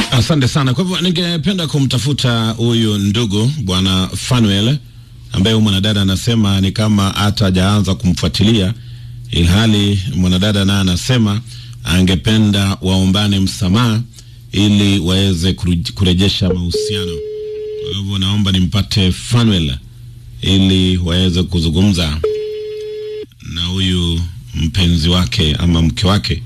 Asante sana. Kwa hivyo ningependa kumtafuta huyu ndugu bwana Fanuel ambaye huyu mwanadada anasema ni kama hata hajaanza kumfuatilia, ilhali mwanadada naye anasema angependa waombane msamaha ili waweze kuru- kurejesha mahusiano. Kwa hivyo naomba nimpate Fanuel ili waweze kuzungumza na huyu mpenzi wake ama mke wake.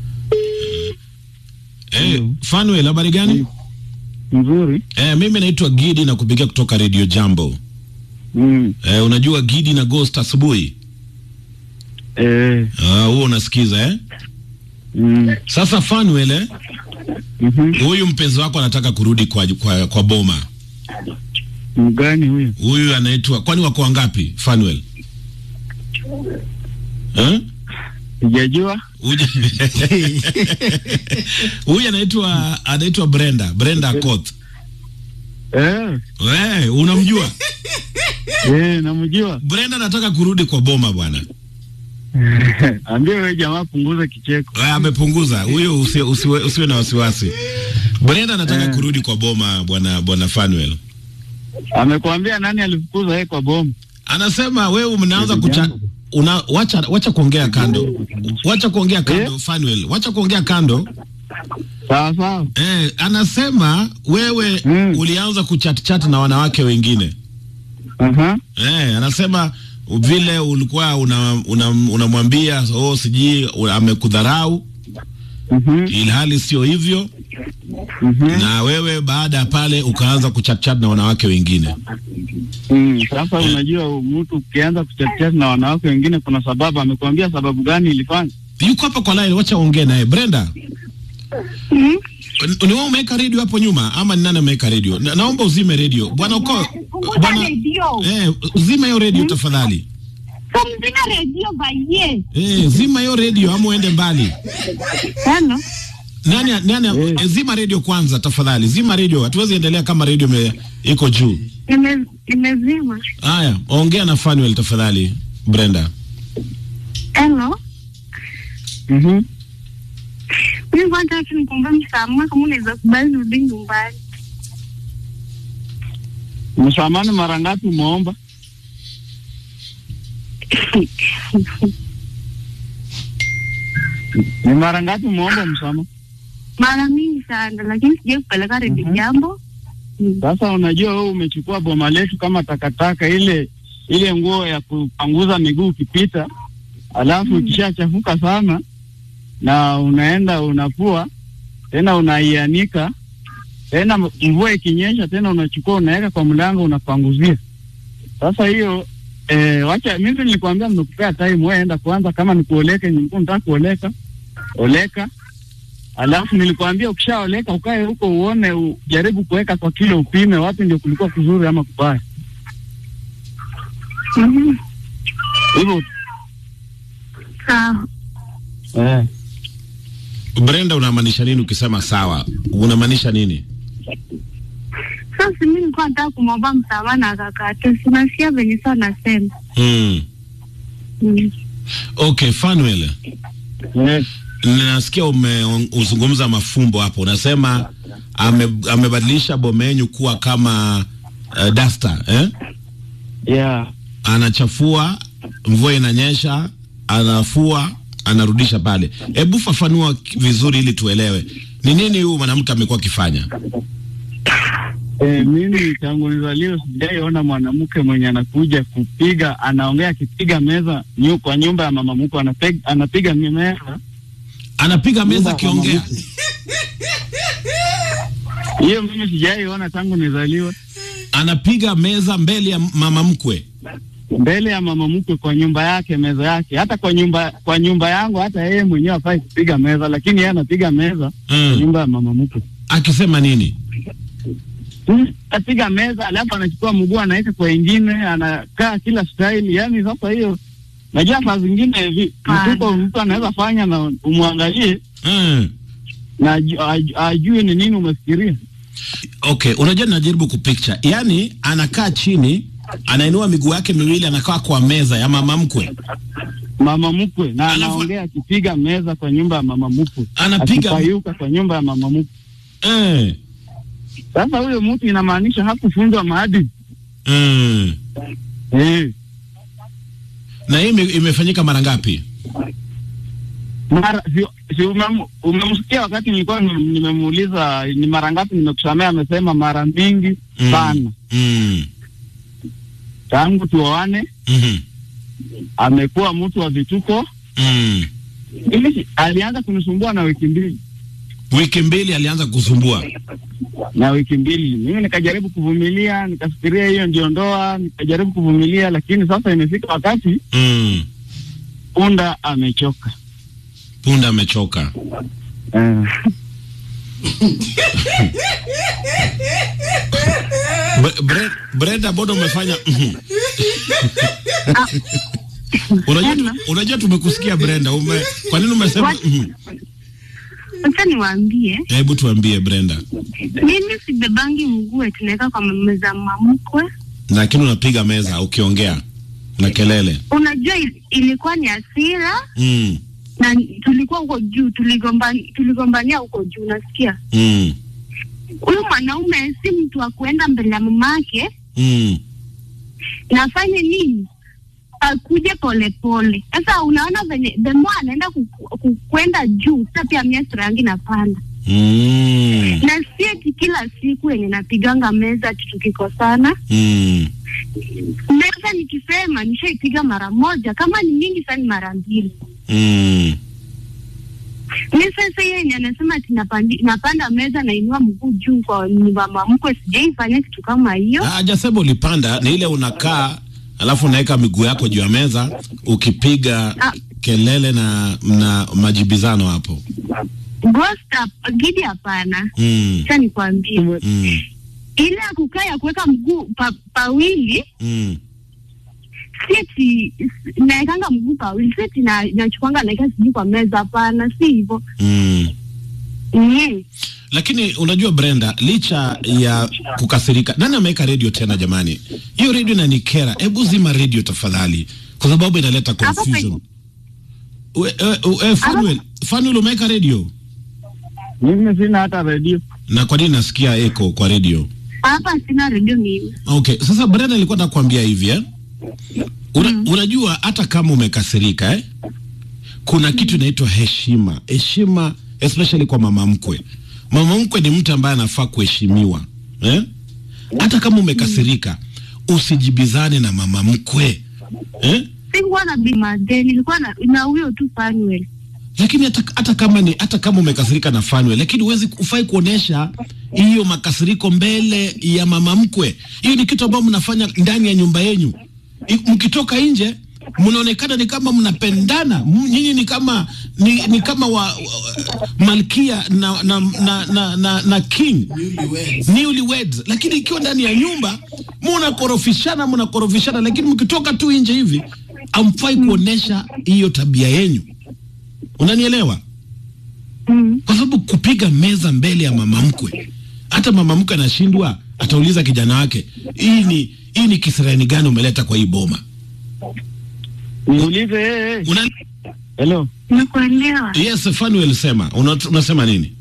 Eh, Fanuel, habari gani? Mzuri. Eh, mimi naitwa Gidi na kupigia kutoka Radio Jambo. Mm. Eh, unajua Gidi na Ghost asubuhi? Eh. Ah, huo unasikiza eh? Mm. Sasa Fanuel, eh, Mhm. huyu mpenzi wako anataka kurudi kwa, kwa, kwa boma. Mgani huyo? Huyu anaitwa kwani wako wangapi Fanuel? Eh? Sijajua. Huyu Huyu anaitwa anaitwa Brenda, Brenda Akoth. Eh. We, unamjua? Eh, namjua. Brenda anataka kurudi kwa boma bwana. Ambia wewe jamaa punguza kicheko. Eh, amepunguza huyo, usiwe, usiwe, usiwe na wasiwasi. Brenda anataka Eh. kurudi kwa boma bwana bwana Fanuel. Amekwambia nani alifukuza yeye kwa bomu? Anasema wewe mnaanza kucha una wacha wacha kuongea kando. Wacha kuongea kando Fanuel. Wacha kuongea kando. Sawa sawa. Eh, anasema wewe Mm. ulianza kuchat chat na wanawake wengine. Aha. Eh, anasema vile ulikuwa unamwambia una, unamwambia oh sijui u- amekudharau Mhm. ilhali sio hivyo Mhm. na wewe baada ya pale ukaanza kuchatchat na wanawake wengine. Mm. Sasa unajua mtu ukianza kuchatia na wanawake wengine kuna sababu amekwambia sababu gani ilifanya? Yuko hapa kwa line, wacha ongee naye. Brenda, Mm. ni wewe umeweka radio hapo nyuma ama ni nani ameweka radio? Na, naomba uzime radio. Bwana uko Punguza bwana redio. eh, zima hiyo radio tafadhali. Pumzika redio baye. Eh, zima hiyo radio ama uende mbali. Hello. Nani nani Eh. eh, zima radio kwanza tafadhali. Zima radio. Hatuwezi endelea kama radio ime- iko juu. Ime- Imezima. Haya, ongea na Fanuel tafadhali, Brenda. Hello. Mhm. Mimi kwanza tu nikombe msamaha kama unaweza kubali rudi nyumbani. Msamani mara ngapi umeomba? Ni mara ngapi umeomba msamaha? Mara mingi sana lakini sija kupeleka redio Mhm. jambo. Mm. Sasa unajua wewe umechukua boma letu kama takataka, ile ile nguo ya kupanguza miguu ukipita, alafu ikishachafuka sana na unaenda unafua tena unaianika tena, mvua ikinyesha tena unachukua unaweka kwa mlango unapanguzia. Sasa hiyo eh, wacha mimi nilikwambia nimekupea time, wewe enda kwanza, kama ni kuoleka, nilikuwa nataka kuoleka, oleka Alafu nilikwambia ukishaoleka ukae huko uone, ujaribu kuweka kwa kilo, upime wapi ndio kulikuwa kuzuri ama kubaya. Mhm. Hivyo Sawa. eh, Brenda, unamaanisha nini ukisema sawa? Unamaanisha nini? Sasa mimi nilikuwa nataka kumwomba msamaha na akakataa. Sinasikia venye saa nasema. Hmm. Mm. Okay, Fanuel. eh, Nasikia umeuzungumza mafumbo hapo, unasema ame, amebadilisha bomenyu kuwa kama uh, duster eh? yeah. Anachafua, mvua inanyesha, anafua, anarudisha pale. Hebu fafanua k- vizuri ili tuelewe ni nini huyu mwanamke amekuwa akifanya. Eh, mimi tangu nizaliwe sijaiona mwanamke mwenye anakuja kupiga, anaongea akipiga meza nyu, kwa nyumba ya mama mkwe anapiga, anapiga meza Anapiga meza Nyumba ya akiongea. mama hiyo, mimi sijaiona tangu nizaliwe Anapiga meza mbele ya mama mkwe. mbele ya mama mkwe kwa nyumba yake, meza yake. Hata kwa nyumba kwa nyumba yangu, hata yeye mwenyewe hafai kupiga meza, lakini yeye anapiga meza kwa Mm. nyumba ya mama mkwe. Akisema nini? Apiga meza alafu anachukua mguu anaweka kwa ingine, anakaa kila style. Yani sasa hiyo, najua saa zingine hivi Hapana. mtuko mtu anaweza fanya na umwangalie Mm. na aju- aju- ajue ni nini umefikiria. Okay, unajua najaribu kupicture. Yaani anakaa chini, anainua miguu yake miwili, anakaa kwa meza ya mama mkwe. Mama mkwe na Alafu- anaongea akipiga meza kwa nyumba ya mama mkwe, Anapiga akipayuka kwa nyumba ya mama mkwe. Eh. Sasa huyo mtu inamaanisha hakufunzwa maadili Mm. eh. Na hii ime- imefanyika mara ngapi? Mara si, si umem, umemsikia wakati nilikuwa ni- nimemuuliza ni mara ngapi nimekusamea, amesema mara mingi Mm. sana. Mm. Tangu tuoane Mhm. amekuwa mtu wa vituko. Mm. Ili alianza kunisumbua na wiki mbili Wiki mbili alianza kusumbua. na wiki mbili, mimi nikajaribu kuvumilia, nikafikiria hiyo ndio ndoa, nikajaribu kuvumilia, lakini sasa imefika wakati Mm. punda amechoka. Punda amechoka. Eh. Bre- Bre- Brenda, mbona umefanya mhm. unajua, tu- unajua tumekusikia Brenda, ume, kwa nini umesema What? mhm? Acha niwaambie, Hebu tuambie Brenda, mimi sibebangi mguu eti naweka kwa meza mamkwe. lakini unapiga meza ukiongea na kelele Unajua il- ilikuwa ni hasira mm. na tulikuwa huko juu, tuligombania tuligombania huko juu, nasikia Mm. huyu mwanaume si mtu wa kuenda mbele ya mamake Mm. nafanye nini akuje polepole. Sasa unaona venye the more anaenda ku- ku- kwenda juu, sasa pia mia sura yangu inapanda, Mm. na si eti kila siku yenye napiganga meza ati tukikosana Mm. meza nikisema nishaipiga mara moja, kama ni mingi sana ni mara mbili. Mm. Mi sasa hiyo yenye anasema ati napandi, napanda meza nainua mguu juu kwa mama mkwe, sijaifanya kitu kama hiyo. Ah, Hajasema ulipanda, ni ile unakaa alafu unaweka miguu yako juu ya meza ukipiga Ah. kelele na na majibizano hapo. Ghost hap- gidi hapana. Mm. Sasa nikwambie Mm. ile ya kukaa ya kuweka mguu pa, pawili Mm. siti naekanga mguu pawili siti na nachukwanga naeka sijui kwa meza hapana si hivyo Mm. mm. Lakini unajua Brenda, licha ya kukasirika, nani ameweka redio tena jamani? Hiyo redio inanikera. Hebu zima redio tafadhali, kwa sababu inaleta Hapa confusion. We, e, e, Fanuel, Fanuel umeweka redio Mimi sina hata redio. na kwa nini nasikia echo kwa redio? hapa sina redio mimi Okay, sasa Brenda alikuwa nakwambia hivi eh? Una, Unajua hata kama umekasirika eh? Kuna kitu inaitwa heshima. Heshima especially kwa mama mkwe. Mama mkwe ni mtu ambaye anafaa kuheshimiwa eh? Hata kama umekasirika usijibizane na mama mkwe eh? sikuwa na bimade nilikuwa na na huyo tu Fanuel Lakini hata, hata kama ni hata kama umekasirika na Fanwe, lakini huwezi ufai kuonesha hiyo makasiriko mbele ya mama mkwe. Hiyo ni kitu ambayo mnafanya ndani ya nyumba yenyu. I- Mkitoka nje mnaonekana ni kama mnapendana, M- nyinyi ni kama ni, ni kama wa, wa malkia na na, na, na, na, na king newlyweds, lakini ikiwa ndani ya nyumba mnakorofishana mnakorofishana, lakini mkitoka tu nje hivi amfai kuonesha hiyo tabia yenyu. Unanielewa? mm. Kwa sababu kupiga meza mbele ya mama mkwe, hata mama mkwe anashindwa, atauliza kijana wake, hii ni hii ni kisirani gani umeleta kwa hii boma? Niulize eh, eh. Una, Hello. nakuelewa yes, Fanuel sema, una, unasema nini?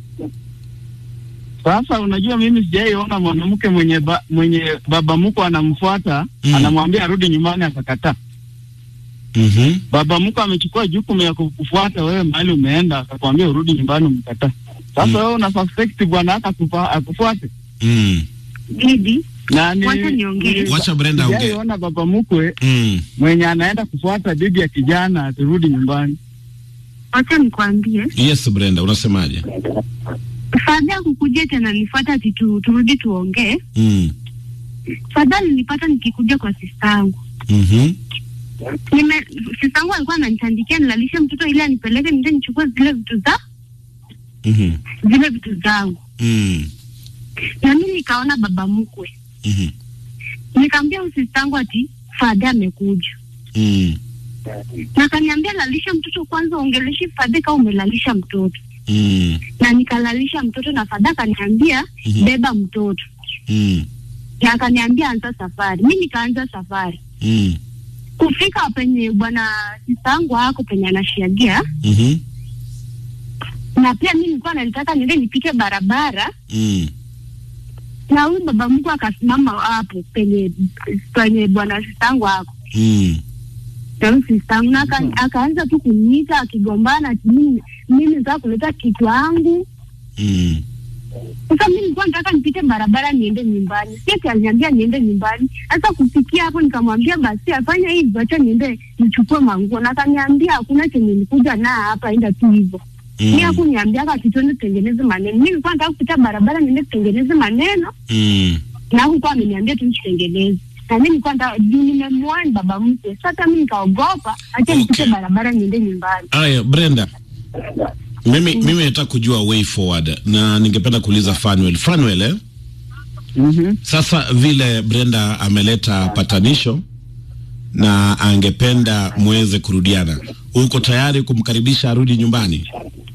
Sasa unajua mimi sijaiona mwanamke mwenye ba, mwenye baba mkwe anamfuata Mm. anamwambia arudi nyumbani akakataa. Mhm. Baba mkwe amechukua jukumu ya kukufuata wewe mahali umeenda akakwambia urudi nyumbani umekataa. Sasa Mm. wewe una suspect bwana haka akufa- akufuate. Mm. Gidi Na ni Wacha niongee. ni- Wacha Brenda ongee. sijaiona baba mkwe Mm. mwenye anaenda kufuata bibi ya kijana aturudi nyumbani. wacha nikwambie Yes, Brenda, unasemaje? fadha kukuja tena nifuata ati tu, turudi tuongee Mm. fadha nilipata nikikuja kwa sistangu Mhm. nime sistangu alikuwa ananitandikia nilalishe mtoto ili anipeleke nende nichukue zile vitu za Mhm. zile vitu zangu Mm. na mimi nikaona baba mkwe Mhm. nikaambia usistangu ati fadha amekuja Mm. na akaniambia lalisha mtoto kwanza ongeleshi fadha kama umelalisha mtoto Mm. na nikalalisha mtoto na fadha akaniambia Mhm. beba mtoto Mm. na akaniambia anza safari mi nikaanza safari Mm. kufika penye bwana sistangu ako penye anashiagia Mhm. na pia mi nilikuwa nalitaka niende nipite barabara Mm. na huyu baba mkwe akasimama hapo penye penye bwana sistangu hapo Mm. na huyu sistangu na aka, akaanza tu kuniita akigombana ati mimi mimi nataka kuleta kitu yangu Mm. sasa mi nilikuwa nataka nipite barabara niende nyumbani si ati aliniambia niende nyumbani sasa kufikia hapo nikamwambia basi afanya hivi acha niende nichukue manguo na akaniambia hakuna chenye nikuja na hapa enda tu hivyo mi Mm. hakuniambia aka kitendo tutengeneze maneno mi nilikuwa nataka kupita barabara niende tutengeneze maneno Mm. na huko ameniambia tu nitengeneze na mi nilikuwa nataka juu nimemwani baba mke sasa mi nikaogopa acha nipite Okay. barabara niende nyumbani Aya, Brenda, mimi mimi nataka kujua way forward na ningependa kuuliza Fanuel. Fanuel, eh? Mhm. Sasa vile Brenda ameleta patanisho na angependa muweze kurudiana, uko tayari kumkaribisha arudi nyumbani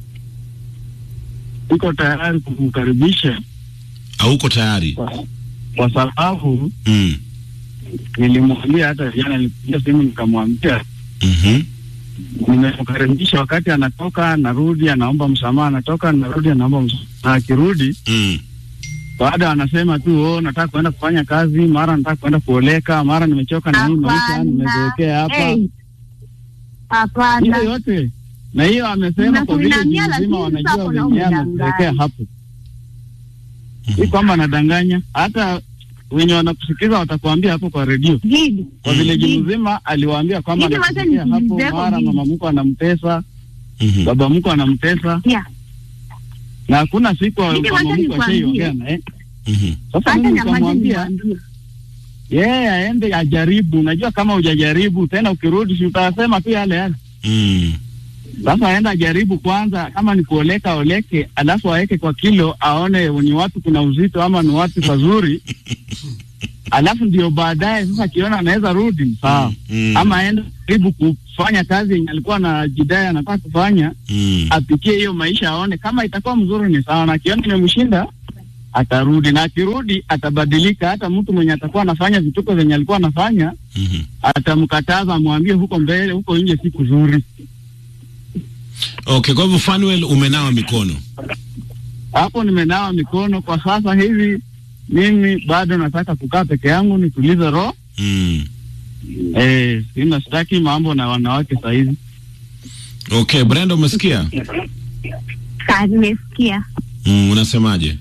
Niko tayari kumkaribisha au uko tayari? kwa, kwa sababu Mm. nilimwambia hata jana, nilipigia simu nikamwambia Mhm. nimemkaribisha. Wakati anatoka anarudi, anaomba msamaha, anatoka anarudi, anaomba msamaha, na akirudi Mm. baada anasema tu oh, nataka kuenda kufanya kazi, mara nataka kuenda kuoleka, mara nimechoka na hii maisha, Hapana. nimezeekea hapa Hey. hapana hiyo yote na hiyo amesema kwa vile Unakuinamia, juu lakini nzima wanajua sasa kuna venye umedanganya. amezeekea hapo, si Mhm. kwamba anadanganya. Hata wenye wanakusikiza watakuambia hapo kwa redio Gidi. kwa Mm. vile Gidi. juu mzima aliwaambia kwamba Gidi, wacha anazeekea hapo, nikuulize hapo, mara Gidi. mama mko anamtesa, Mhm. baba mko anamtesa, Yeah. na hakuna siku Gidi, mama wacha mko ashaiongea nikwambie. naye. Mhm. Sasa Acha mimi nyamaze nikamwambia nikwambie. yeye aende ajaribu. Unajua kama hujajaribu tena, ukirudi si utasema tu yale yale. Mm. Sasa aenda ajaribu kwanza, kama ni kuoleka oleke, alafu aweke kwa kilo, aone ni wapi kuna uzito ama ni wapi pazuri, alafu ndio baadaye sasa akiona anaweza rudi sawa, Mm. ama aende jaribu kufanya kazi yenye alikuwa na jidai anataka kufanya, Mm. apitie hiyo maisha, aone kama itakuwa mzuri ni sawa, na akiona imemshinda atarudi, na akirudi atabadilika. Hata mtu mwenye atakuwa anafanya vituko zenye alikuwa anafanya Mhm. atamkataza, amwambie huko mbele, huko nje si kuzuri. Okay, kwa hivyo Fanuel umenawa mikono. hapo nimenawa mikono kwa sasa hivi. Mimi bado nataka kukaa peke yangu nitulize roho Mm. eh, sina sitaki mambo na wanawake sahizi. Okay, Brenda umesikia? Saa nimesikia. Mm, unasemaje?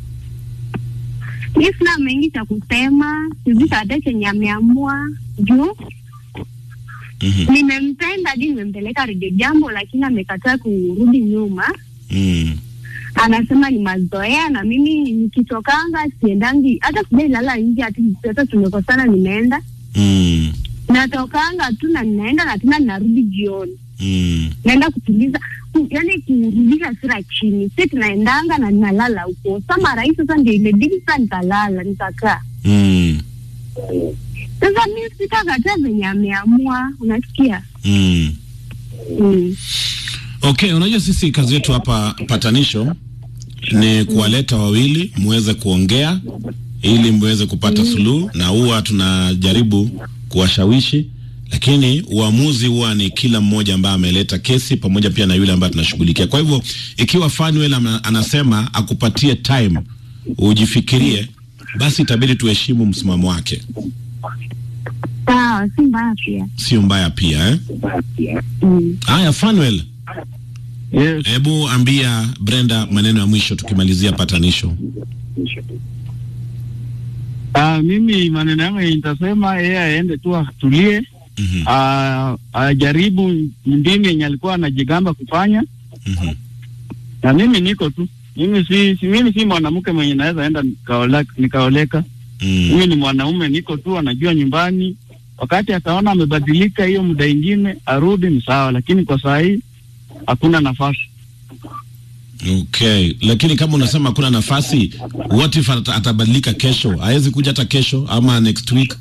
Mi sina mengi cha kusema, sijui hata chenye ameamua juu Mhm. nimempenda hadi nimempeleka redio jambo, lakini amekataa kurudi nyuma. Mm. Anasema ni mazoea, na mimi nikitokanga siendangi, hata sijailala nje, hati hata tumekosana, nimeenda Mm. natokanga tu na ninaenda na tena ninarudi jioni, Mm. naenda kutuliza ku, yani kurudisha hasira chini, si tunaendanga na ninalala huko. Sa mara hii sasa ndio imebidi sasa nikalala nikakaa. Mm. Sasa mi sitakataa venye ameamua, unasikia Mm. mm. Okay, unajua sisi kazi yetu hapa patanisho ni kuwaleta wawili muweze kuongea ili muweze kupata suluhu, na huwa tunajaribu kuwashawishi, lakini uamuzi huwa ni kila mmoja ambaye ameleta kesi pamoja pia na yule ambaye tunashughulikia. Kwa hivyo ikiwa Fanuel ama- anasema akupatie time ujifikirie, basi itabidi tuheshimu msimamo wake, Sawa, si mbaya pia sio mbaya pia eh? mm. Haya, Fanuel, Yes. hebu ambia Brenda maneno ya mwisho tukimalizia patanisho. Ah, mimi maneno yangu yenye nitasema yeye aende tu atulie, Mhm, ah, ajaribu mbinu yenye alikuwa anajigamba kufanya, mhm, na mimi niko tu mimi si, si mimi si mwanamke mwenye naweza enda nikaoleka, nikaoleka. mm, Mimi ni mwanaume, niko tu, anajua nyumbani. Wakati akaona amebadilika, hiyo muda ingine arudi ni sawa, lakini kwa saa hii hakuna nafasi. Okay, lakini kama unasema hakuna nafasi, what if ata- atabadilika kesho? Hawezi kuja hata kesho ama next week?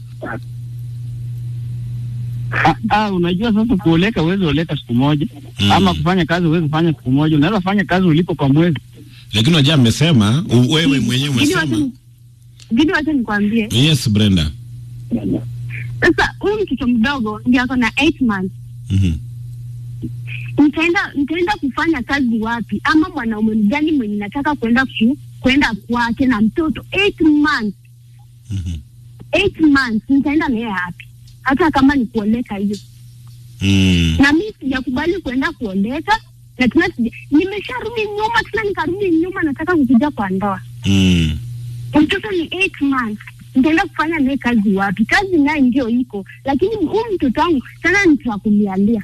Ah, ah, unajua sasa kuoleka huwezi oleka siku moja Mm. ama kufanya kazi huwezi fanya siku moja. Unaweza fanya kazi ulipo kwa mwezi. Lakini unajua amesema, u- wewe mwenyewe Gidi, wacha umesema. ni- Gidi, wacha nikwambie Yes, Brenda. sasa, huyu mtoto mdogo ndio ako na 8 months Mhm, nitaenda nitaenda kufanya kazi wapi? Ama mwanaume mgani mwenye nataka kwenda ku, kwenda kwake na mtoto eight months Mhm. eight months, nitaenda naye wapi? Hata kama ni kuoleka hiyo Mm. na mi sijakubali kuenda kuoleka na tena sija- nimesharudi nyuma tena nikarudi nyuma, nataka kukuja kwa ndoa. Mm. Mtoto ni eight months, nitaenda kufanya naye kazi wapi? Kazi naye ndio iko, lakini huu mtoto wangu tena nitakulialia,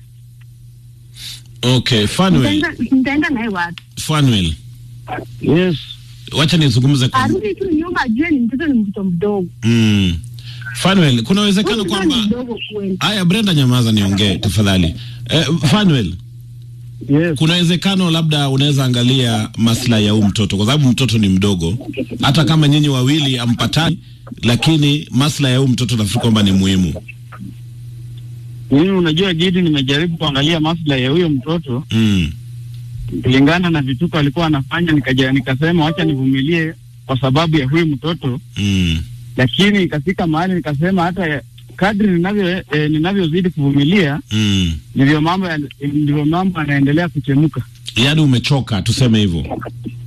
Okay, Fanuel, nitaenda nitaenda naye wapi? Fanuel, Yes. wacha nizungumze kwa Arudi tu nyuma, ajue ni mtoto, ni mtoto mdogo. mm. Fanuel, kuna Huyu uwezekano mtoto ni kwamba mdogo kweli. Aya, Brenda, nyamaza niongee tafadhali. Eh, Fanuel, Yes. kuna uwezekano labda unaweza angalia maslahi ya huyu mtoto, kwa sababu mtoto ni mdogo, hata kama nyinyi wawili ampatani, lakini maslahi ya huyu mtoto nafikiri kwamba ni muhimu. Mimi unajua Gidi, nimejaribu kuangalia maslahi ya huyo mtoto Mm. kulingana na vituko alikuwa anafanya, nikaja nikasema wacha nivumilie kwa sababu ya huyu mtoto, Mm. lakini ikafika mahali nikasema hata ya- kadri ninavyo eh, ninavyozidi kuvumilia Mm. ndivyo mambo ya- ndivyo mambo yanaendelea kuchemuka Yaani umechoka, tuseme hivyo.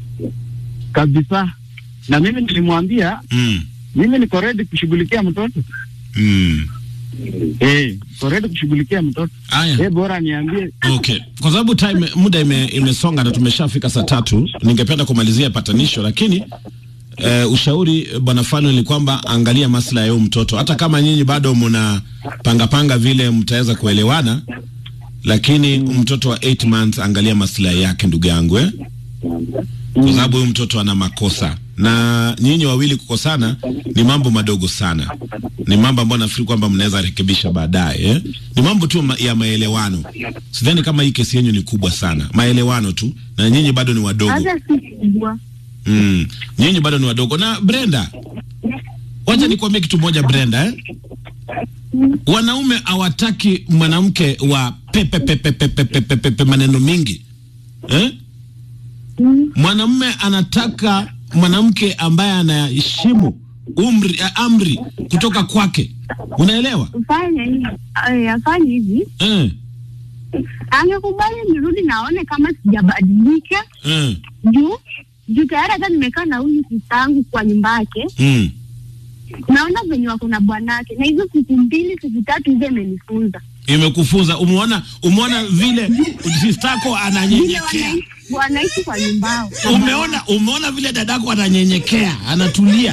kabisa. Na mimi nilimwambia Mm. mimi niko ready kushughulikia mtoto Mm. eh, niko ready kushughulikia mtoto Aya. eh, bora niambie Okay, kwa sababu time muda ime, imesonga na tumeshafika saa tatu, ningependa kumalizia patanisho, lakini eh, ushauri eh, bwana Fanuel ni kwamba angalia maslahi ya huyu mtoto, hata kama nyinyi bado mna panga panga vile mtaweza kuelewana, lakini mtoto wa 8 months angalia maslahi yake, ndugu yangu eh? kwa sababu huyu mtoto ana makosa na nyinyi wawili kukosana ni mambo madogo sana, ni mambo ambayo nafikiri kwamba mnaweza rekebisha baadaye eh? Ni mambo tu ma ya maelewano. Sidhani kama hii kesi yenyu ni kubwa sana, maelewano tu, na nyinyi bado ni wadogo Hata si kubwa. mm. Nyinyi bado ni wadogo. Na Brenda, wacha nikwambie kitu moja Brenda eh? Wanaume hawataki mwanamke wa pepe pepe pepe pepe pepe maneno mingi eh? Mm. Mwanamume anataka mwanamke ambaye anaheshimu umri eh, amri kutoka kwake, unaelewa Fanya hivi, eh, afanye hivi, eh, angekubali nirudi naone kama sijabadilika eh, juu juu tayari hata nimekaa na huyu sistangu kwa nyumba yake, mm. naona venye wako na bwanake, na hizo siku mbili siku tatu hizo imenifunza Imekufunza, umeona umeona vile sistako vile ananyenyekea wanaishi wanaishi kwa nyumba yao. Umeona, umeona vile dadako ananyenyekea, anatulia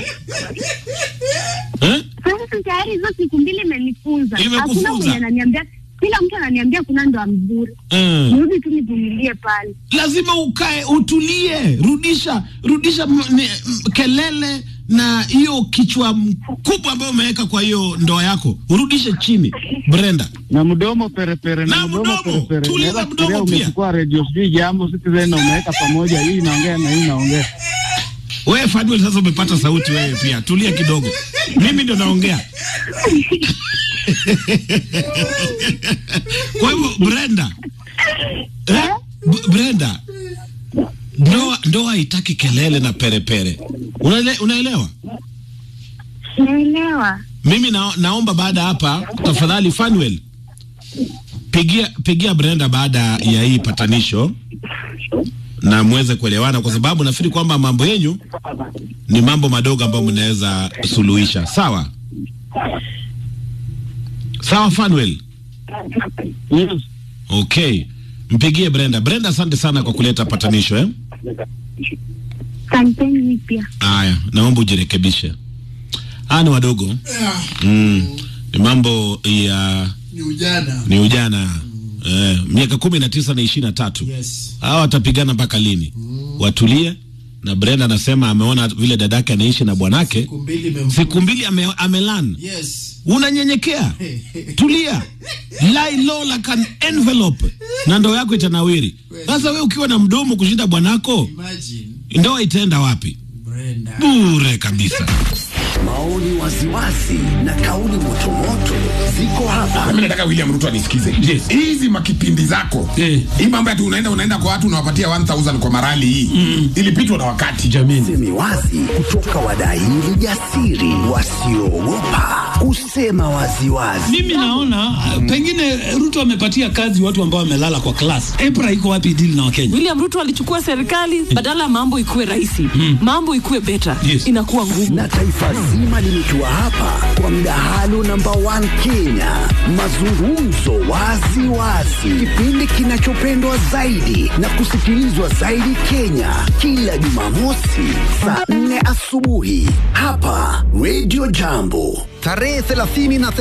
eh? Sasa tayari hizo siku mbili imenifunza, Imekufunza. hakuna mwenye ananiambia, kila mtu ananiambia kuna ndoa mzuri, Eh. nirudi tu nivumilie pale. Lazima ukae utulie, rudisha rudisha m- ni- m- kelele na hiyo kichwa mkubwa ambayo umeweka kwa hiyo ndoa yako, urudishe chini Brenda. na mdomo perepere Na na mdomo mdomo, perepere. tuliza Unaweza mdomo fikiria pia. umechukua radio sijui jambo Citizen na umeweka pamoja, hii inaongea na hii inaongea. Wewe Fanuel, sasa umepata sauti wewe pia, tulia kidogo, mimi ndio naongea. Kwa hivyo Brenda, eh? B- Brenda, ndoa ndoa haitaki kelele na perepere, Unaele, unaelewa? Naelewa. Mimi na, naomba baada ya hapa tafadhali Fanuel pigia pigia Brenda baada ya hii patanisho na muweze kuelewana, kwa sababu nafikiri kwamba mambo yenyu ni mambo madogo ambayo mnaweza suluhisha. Sawa sawa, Fanuel. Yes. Okay, mpigie Brenda. Brenda, asante sana kwa kuleta patanisho eh? Kampeni pia. Aya, naomba ujirekebishe. Hawa ni wadogo mm. Ni mambo ya ni ujana ni ujana eh, miaka kumi na tisa na ishirini na tatu yes hawa watapigana mpaka lini? Watulie. Na Brenda anasema ameona vile dadake anaishi na bwanake siku mbili imemfunga. siku mbili ame, amelan. yes Unanyenyekea, tulia, lie low like an envelope, na ndoa yako itanawiri. Sasa we ukiwa na mdomo kushinda bwanako, imagine ndoa itaenda wapi? Brenda Bure kabisa. maoni waziwazi na kauli motomoto ziko hapa. Mimi nataka William Ruto anisikize. Yes. Hizi makipindi zako. Eh. Hii mambo ati unaenda unaenda kwa watu unawapatia 1000 kwa marali hii. Ilipitwa na wakati. Jamini. Semi wazi kutoka wadaili jasiri wasioogopa kusema waziwazi. Mimi naona uh, pengine Ruto amepatia kazi watu ambao wamelala kwa class. EPRA iko wapi deal na Wakenya? William Ruto alichukua serikali badala ya mambo ikuwe rahisi, mambo ikuwe better, Yes. inakuwa ngumu. na taifa zima limetua hapa kwa mdahalo namba 1 Kenya, mazungumzo wazi wazi, kipindi kinachopendwa zaidi na kusikilizwa zaidi Kenya, kila Jumamosi saa 4 asubuhi hapa Radio Jambo, tarehe 30 na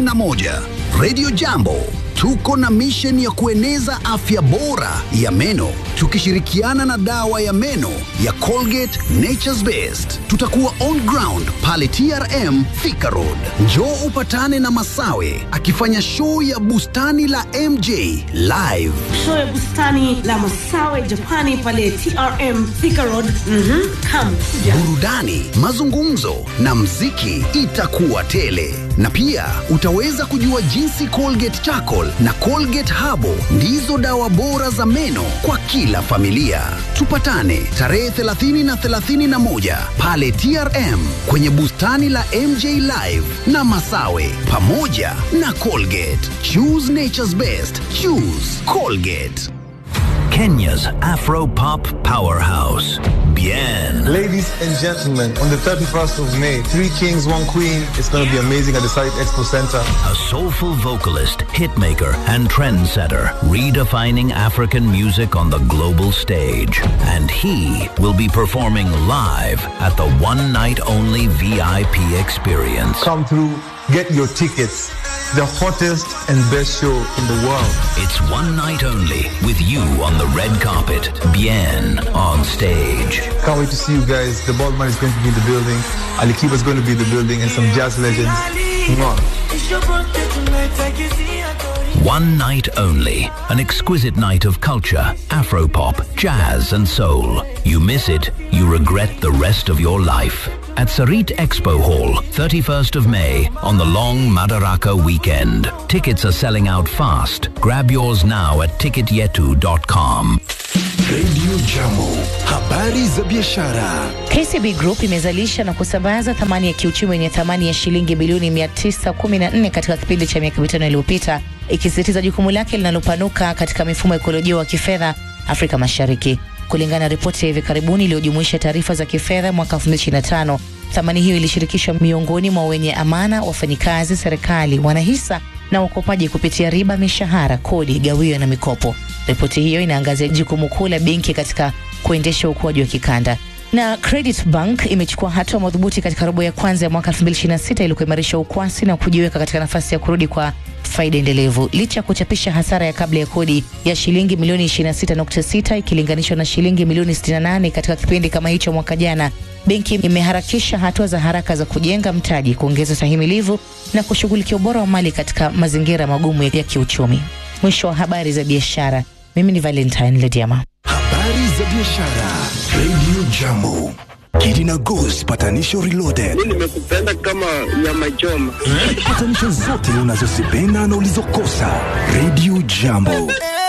31 Radio Jambo. Tuko na mission ya kueneza afya bora ya meno tukishirikiana na dawa ya meno ya Colgate Nature's Best. Tutakuwa on ground pale TRM Thika Road. Njoo upatane na Masawe akifanya show ya bustani la MJ live. show ya bustani la Masawe Japani pale TRM Thika Road. Mhm, come kuja. burudani, mazungumzo na mziki itakuwa tele, na pia utaweza kujua jinsi Colgate Charcoal na Colgate Habo ndizo dawa bora za meno kwa kila familia. Tupatane tarehe 30 na 31 pale TRM kwenye bustani la MJ Live na Masawe pamoja na Colgate. Choose nature's best. Choose Colgate. Kenya's Afro pop powerhouse, Bien. Ladies and gentlemen, on the 31st of May, Three Kings, One Queen, it's going to be amazing at the Site Expo Center. A soulful vocalist, hitmaker, and trendsetter, redefining African music on the global stage. And he will be performing live at the one night only VIP experience. Come through, get your tickets. The hottest and best show in the world. It's one night only with you on the red carpet, Bien on stage. Can't wait to see you guys. The Baldman is going to be in the building. Ali Kiba is going to be in the building and some jazz legends. Mwah. One night only. An exquisite night of culture, Afropop, jazz, and soul. You miss it, you regret the rest of your life. At Sarit Expo Hall, 31st of May, on the long Madaraka weekend. Tickets are selling out fast. Grab yours now at ticketyetu.com. Radio Jambo, habari za biashara. KCB Group imezalisha na kusambaza thamani ya kiuchumi yenye thamani ya shilingi bilioni 914 katika kipindi cha miaka mitano iliyopita, ikisisitiza jukumu lake linalopanuka katika mifumo ya ekolojia wa kifedha Afrika Mashariki. Kulingana na ripoti ya hivi karibuni iliyojumuisha taarifa za kifedha mwaka 2025, thamani hiyo ilishirikishwa miongoni mwa wenye amana, wafanyikazi, serikali, wanahisa na wakopaji kupitia riba, mishahara, kodi, gawio na mikopo. Ripoti hiyo inaangazia jukumu kuu la benki katika kuendesha ukuaji wa kikanda na Credit Bank imechukua hatua madhubuti katika robo ya kwanza ya mwaka 2026 ili kuimarisha ukwasi na kujiweka katika nafasi ya kurudi kwa faida endelevu licha ya kuchapisha hasara ya kabla ya kodi ya shilingi milioni 26.6 ikilinganishwa na shilingi milioni 68 katika kipindi kama hicho mwaka jana. Benki imeharakisha hatua za haraka za kujenga mtaji, kuongeza stahimilivu na kushughulikia ubora wa mali katika mazingira magumu ya kiuchumi. Mwisho wa habari za biashara. Mimi ni Valentine Lediama. Habari za biashara. Radio Jambo. Kidina Goose patanisho reloaded. nimekupenda kama nyama choma. Patanisho zote unazozipenda na ulizokosa. Radio Jambo.